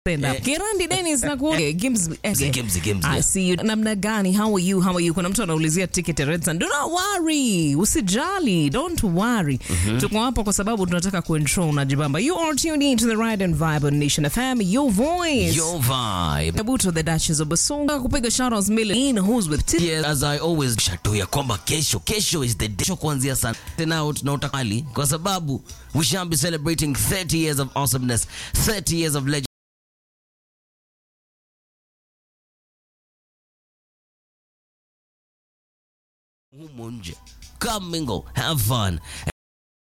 stand up. Kirandi Dennis na ku Gims Gims, Gims, I yeah. see you. Namna gani? How are you? How are you? Kuna mtu anaulizia ticket ya Red Sun. Do not worry. Usijali. Don't worry. Tuko hapa kwa sababu tunataka kuensure unajibamba. You are tuned in to the Ride and Vibe on Nation FM. Your voice. Your vibe. Kabuto the Duchess of Basonga kupiga shoutouts million who's with T Yes, as I always shato ya kwamba kesho kesho is the day Kesho kuanzia sana tena tunaota kali kwa sababu we shall be celebrating 30 years of awesomeness 30 years of legend humo nje come mingle have fun